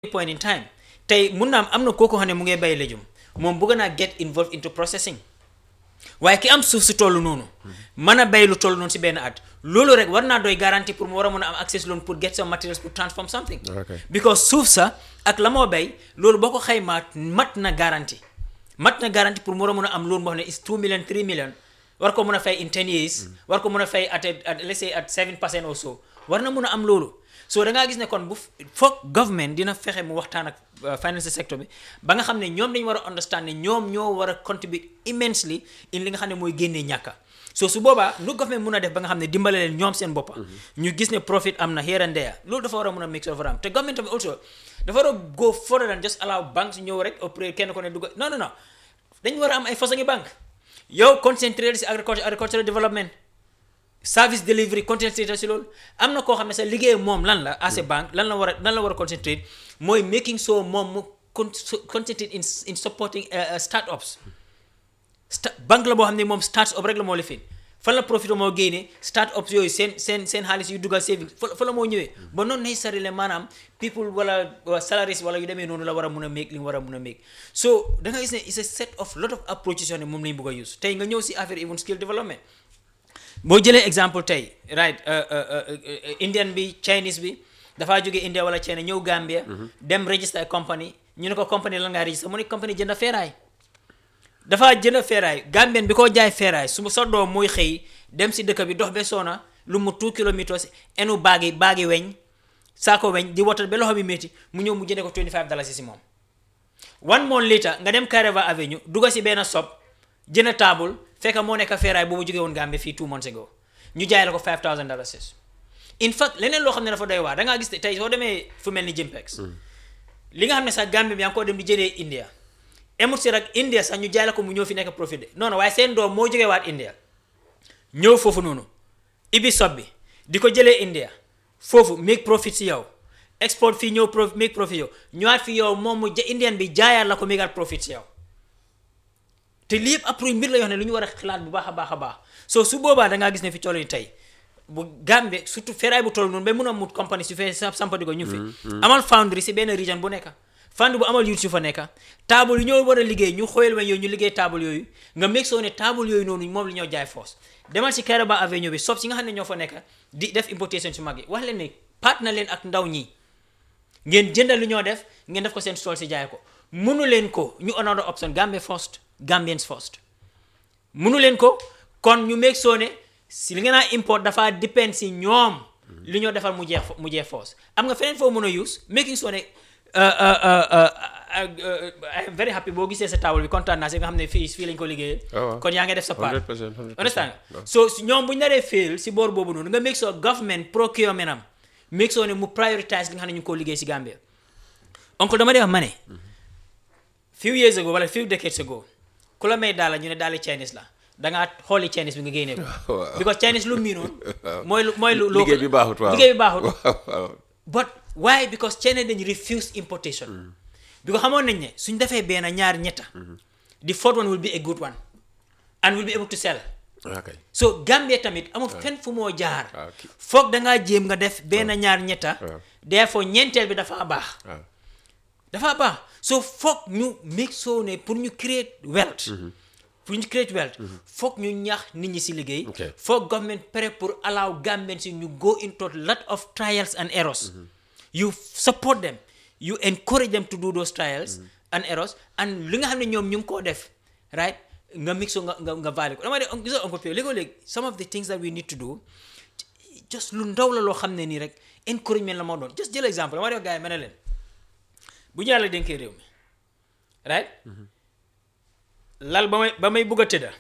point in time tey mun naa am am na kooku xam ne mu ngay bay léjum moom bëgg naa get involved into processing waaye ki am suuf si toll noonu mën a bay lu toll noonu si benn at loolu rek war naa doy garantie pour mu war a mën a am access loan pour get some materials pour transform something Okay. because suuf sa ak la moo bay loolu boo ko xaymaa mat na garantie mat na garantie pour mu war a mën a am loan boo xam ne is 2 million 3 million war ko mën a fay in 10 years war ko mën a fay at at let's say at 7 percent or so war na mën a am loolu so da ngaa gis ne kon bu foog government dina fexe mu waxtaan ak uh, financial sector bi ba nga xam ne ñoom dañu war a understand ne ñoom ñoo war a contribute immensely in li nga xam ne mooy génnee ñàkka so su boobaa nu government mun a def ba nga xam ne dimbale leen ñoom seen boppa ñu gis ne profit am na here and there loolu dafa war a mun a mix of am te government tamit also dafa war a go further than just allow banks ñëw rek operate kenn ko ne dugg non non non dañu war a am ay façon ngi banque yow concentré si agriculture agricultural development service delivery concentré si loolu am na koo xam ne sa liggéey moom lan la as a banque lan la war a lan la war a concentrate mooy making sure moom mu con concentrate in in supporting uh, uh, start-ups sta banque la boo xam ne moom start-up rek la moo lifin fan la profit moo génne start-ups yooyu seen seen seen xaalis yu dugal savings fa fa la moo ñëwee ba noonu necessarily maanaam people wala wala salaries wala yu demee noonu la war a mun a make li nga war a mun a make so da nga gis ne it's a set of lot of approaches yoo ne moom lañu bëgg a use tey nga ñëw si affaire even skill development boo jëlee exemple tey right uh, uh, uh, uh, indian bi chinese bi dafaa jóge India wala China ñëw Gambia dem register company ñu ne ko company lan ngaa register mu ne company jënd feeraay dafa jënd feeraay Gambien bi ko jaay feeraay su sa doom muy xëy dem si dëkk bi dox be soona lu mu 2 kilomètres enu baagi baagi weñ saako weñ di wotal ba loxo bi métti mu ñëw mu jënde ko 25 dollars si moom one month later nga dem Kairaba Avenue dugga si benn shop jënd table fekk moo nekk feeraay boobu jógee woon Gambie fii two months ago ñu jaay la ko 5000 dollars in fact leneen loo xam ne dafa doy waar da ngaa gis ne tey soo demee fu mel ni Jimpex li nga xam ne sax Gambie bi yaa ngi ko dem di jëlee India emut si rek India sax ñu jaay la ko mu ñëw fi nekk profit de non non waaye seen doom moo jógee waat India ñëw foofu noonu ibi sob bi di ko jëlee India foofu make profit si yow export fii ñëw pro make profit yow ñëwaat fi yow moom mu ja Indian bi jaayaat la ko make profit si yow te lii yëpp après mbir la yoo xam ne lu ñu war a xalaat bu baax a baax a baax soo su boobaa da ngaa gis ne fi toll ni tey bu Gambie surtout feeraay bu toll noonu ba mun a mut compagnie su fee sampadi ko ñu fi amal foundry si benn region bu nekk fànn bu amal youth yu fa nekk table yu ñoo war a liggéey ñu xooyal ma yooyu ñu liggéey table yooyu nga meg soo ne table yooyu noonu moom la ñoo jaay force demal si Kairaba Avenue bi sob si nga xam ne ñoo fa nekk di def importation su mag yi wax leen ne part na leen ak ndaw ñi ngeen jëndal lu ñoo def ngeen def ko seen stall si jaay ko munu leen ko ñu another option Gambia first Gambians first munu leen ko kon ñu meg soo ne si li nga naa import dafa depend si ñoom li ñoo defal mu jeex mu jeex force am nga feneen foo mën a use making sure ne I am very happy boo gisee sa table bi kontaan naa si nga xam ne fii fii lañ ko liggéeyee kon yaa ngi def sa part 100% 100%. understand nga so ñoom bu ñu naree fail si boor boobu noonu nga make sure government procurement am make sure ne mu prioritize li nga xam ne ñu ngi ko liggéey si Gambia oncle dama dee wax ma ne few years ago wala few decades ago ku la may daala ñu ne daali Chinese la dangaa xooli Chinese bi nga génnee ko Waaw. because Chinese lu miinoon mooy lu mooy lu liggéey bi baaxut waaw liggéey bi baaxut waaw waaw. but why because China dañu refuse importation because xamoon nañ ne suñ defee benn ñaar ñetta the fourth one will be a good one and will be able to sell ok so Gambia tamit amul fenn fu moo jaar Ah, ok. foog dangaa jéem nga def benn ñaar ñetta waaw. therefore ñeenteel bi dafa baax waaw dafa baax so foog ñu make sure ne pour ñu create wealth pour ñu create wealth foog ñu ñaax nit ñi si liggéey Ok. foog government prêt pour allow Gambians si ñu go into lot of trials and errors you support them you encourage them to do those trials and errors and li nga xam ne ñoom ñu ngi koo def right nga mix ko nga nga nga valide ko dama de gis nga Uncle Pio léegoo-léeg some of the things that we need to do just lu ndaw la loo xam ne nii rek encouragement la moo doon just jël exemple dama de wax gars yi ma ne leen bu ñu yàlla dénkee réew mi right lal ba may ba may bugg a tëdda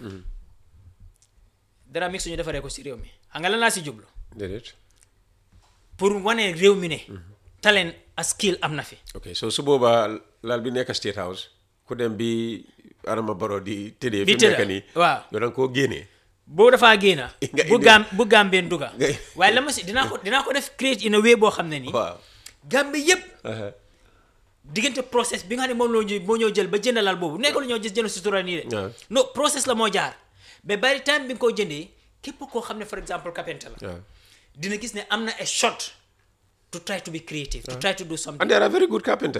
dara mix suñu defaree ko si réew mi xam nga lan laa si jublu déedéet pour wane réew mi ne talent a skill am na fi ok so su boobaa lal bi nekk State House ku dem bi Adama Barrow di tëddee Di fi mu nekk tëdda, nii waaw. nga danga koo génnee boo dafaa génna Nga bu indi- gaam bu gambeen dugga Nga- waaye la ma si dinaa ko dinaa ko def create in a way boo xam ne nii waaw gambe yépp aha. diggante process bi nga xam ne moom loo ñu moo ñoo jël ba jëndalal boobu nekkul ñoo gis jënd sutura nii de waaw. non process la moo jaar mais by the time bi nga koo jëndee képp koo xam ne for example carpenter la waaw dina gis ne am na a shot to try to be creative to try to do something and there are very good carpenters